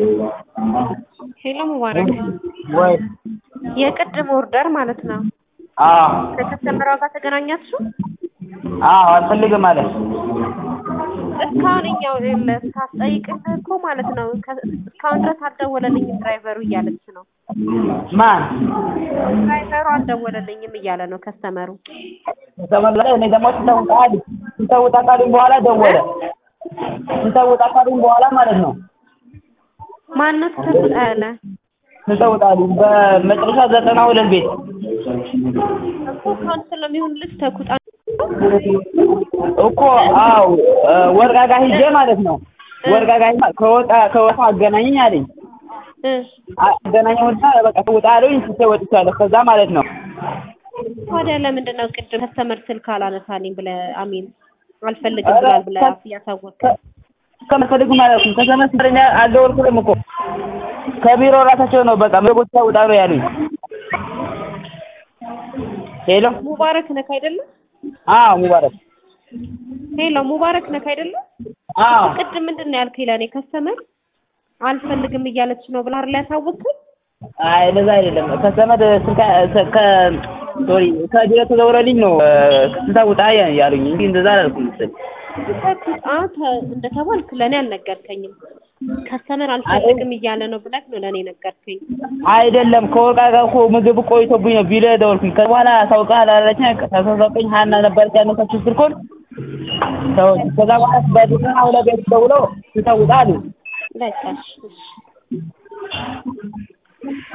ሄሎ ሙባረክ ወይ የቅድም ኦርደር ማለት ነው። አዎ ከከስተመሯ ጋር ተገናኛችሁ? አዎ አልፈልግም ማለት እስካሁን እኛው ሳስጠይቅህ እኮ ማለት ነው ከ- እስካሁን ድረስ አልደወለልኝም ድራይቨሩ እያለች ነው። ማን ድራይቨሩ አልደወለልኝም እያለ ነው ከስተመሩ። ተመለሰ። እኔ ደግሞ ስንተውጣ ስንተውጣ ካሉኝ በኋላ ደወለ። ስንተውጣ ካሉኝ በኋላ ማለት ነው ማነው ተሰጣ ያለ ስንተውጣ አሉኝ በመጨረሻ ዘጠና ሁለት ቤት እኮ ካንስል ለሚሆን ልጅ ተኩጣ እኮ አዎ ወርቃ ጋር ሂጄ ማለት ነው ወርቃ ጋር ሂጄ ከወጣ ከወጣ አገናኘኝ አለኝ እ አገናኘውና በቃ ተውጣ አሉኝ ስቴ ወጥቻለሁ ከዛ ማለት ነው ታዲያ ለምንድን ነው ቅድም ከስተመር ስልክ አላነሳልኝ ብለህ አሚን አልፈልግም ብሏል ብለህ እያሳወቅህ ከመፈልጉ ማለት ነው ከዘመን ስንተኛ አልደወልኩልም እኮ ከቢሮ ራሳቸው ነው በቃ ምግቦች ውጣ ነው ያሉኝ ሄሎ ሙባረክ ነክ አይደለም? አዎ ሙባረክ ሄሎ ሙባረክ ነክ አይደለም? አዎ ቅድም ምንድን ነው ያልከኝ ለእኔ ከስተመር አልፈልግም እያለች ነው ብለህ አይደል ያሳወቅኸኝ? አይ እንደዛ አይደለም ከዘመድ ስልካ ከ ሶሪ ከቢሮ ተደውሎልኝ ነው ስንታ ውጣ ያሉኝ እንጂ እንደዛ አላልኩም መሰለኝ ተኩጣ ተ- እንደተባልክ ለእኔ አልነገርከኝም። ከስተመር አልፈልግም እያለ ነው ብለህ ነው ለእኔ ነገርከኝ። አይደለም ከወርቃ ጋር እኮ ምግብ ቆይቶብኝ ነው ቢሮ ደወልኩኝ ከዛ በኋላ አሳውቅሃል አላለችኝ ተሳሳቀኝ ሀና ነበረች ያነሳችው ስልኩን ተው- ከዛ በኋላ በዘጠና ሁለት ቤት ደውለው ስንታ ውጣ አሉኝ በቃ እሺ፣ እሺ